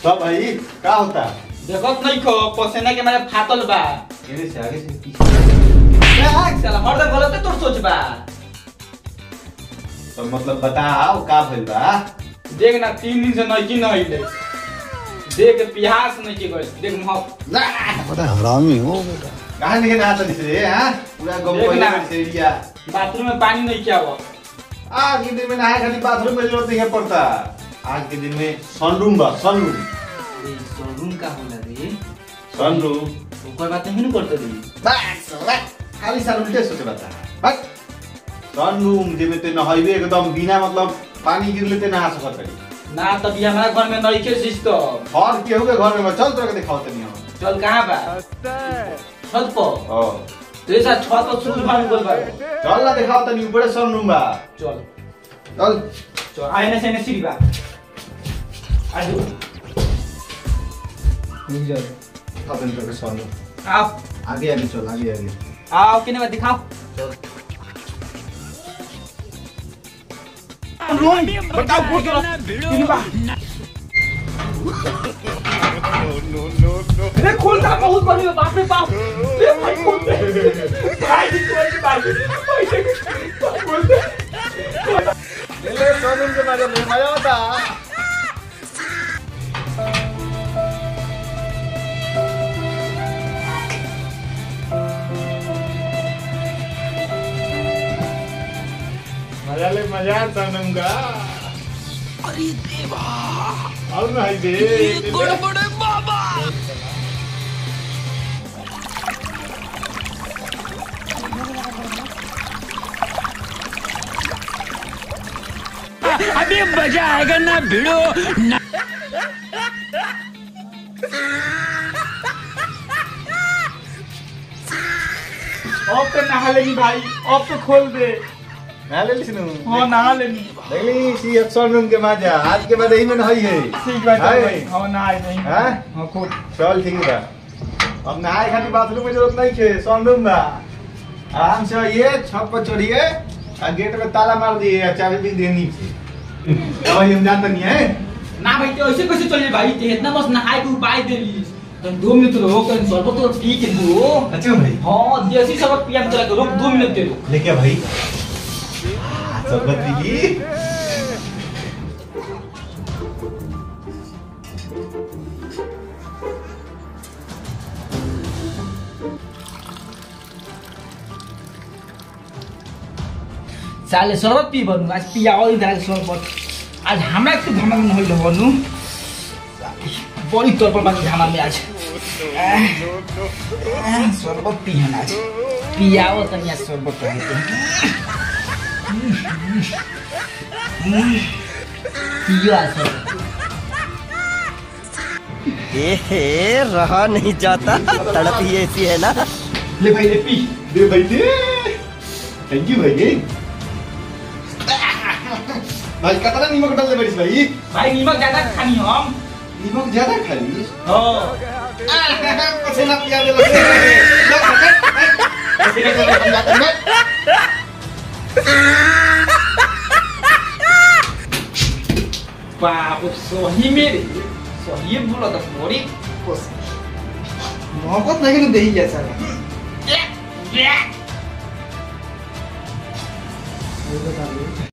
सब भाई का होता देखत नहीं खो पसेना के मारे फाटल बा एने से आगे से पीछे साला हरदम गलत तोर सोच बा तो मतलब बताओ का भइल बा देख ना तीन दिन से नहीं की नहीं ले देख पिहास नहीं की गइल देख मह बड़ा हरामी हो बेटा कहां निकल ना तनी से हां पूरा गम देख पहले ना। से एरिया बाथरूम में पानी नहीं किया हुआ आज के दिन में नहाए खाली बाथरूम में जरूरत नहीं पड़ता आज के दिन में सनरूम बा सनरूम शोरूम का होला रे सनरूम ऊपर बात नहीं करते रे बस बस खाली साल उल्टे सोचे बता बस सनरूम जेमे ते नहाइबे एकदम बिना मतलब पानी गिरले ते नहा सकत रही ना तभी हमारा घर में नहीं के सिस्टम और केहू के घर में चल तोरा के दिखाओ तनी हम चल कहाँ बा छत पर ओ तो ऐसा छत पर सूर्य भानु बोल बा चल ना दिखाओ तनी ऊपर सनरूम बा चल चल चल आने से ने सीढ़ी बा आजू रुक जा दिखाओ तनी तोरा के सनरूम आओ आगे आगे चल आगे आगे आओ किने बा दिखाओ रूम बताओ खोल के रख किने बा अरे खोल का बहुत बड़ी है, बाप रे बाप अरे भाई खोल दे भाई खोल दे भाई खोल दे ले सनरूम के बारे में मजा बता मजा ले मजा सनरूम का अरे देवा और नहीं दे बड़े बड़े अभी मजा आएगा ना भिड़ो अब तो नहा लेनी भाई अब तो खोल दे ना ले लिसनु हाँ नहा लेनी देखली सी सनरूम के मजा आज के बाद यही में नहीं है ठीक बा हाय। चल भाई हाँ नहाए नहीं हाँ? हाँ खोल चल ठीक बा अब नहाए खातिर बाथरूम में जरूरत नहीं है सनरूम बा आराम से आइए छत पर चढ़िए आ गेट में ताला मार दिए आ चाबी भी दिए नीचे अब हम जानते नहीं है ना भाई तो ऐसे कैसे चलिए भाई ते इतना बस नहाए के उपाय दे ली तो दो मिनट रहो कर शरबत तो पी के दो अच्छा भाई हाँ देसी शरबत पिया चला के रोक दो मिनट दे दो लेके भाई सरबत की साले शरबत पी बनू आज पिया और इधर शरबत आज हमरा के धमक न होइल बनू बड़ी तौर पर बाकी धामा में आज आह, आह, शरबत पिहन आज पियाओ तनी आज शरबत रहते पियो आज शरबत ए रहा नहीं जाता तड़प ही ऐसी है ना ले भाई ले पी दे भाई दे थैंक यू भाई भाई कितना नीमक डाल दे बड़ीस भाई भाई नीमक ज्यादा खानी हम नीमक ज्यादा खाली हाँ पसीना पिया दे बस पसीना को हम जाते हैं बाप सही मेरे सही बोला था मोरी मोहब्बत नहीं दे ही जैसा Yeah.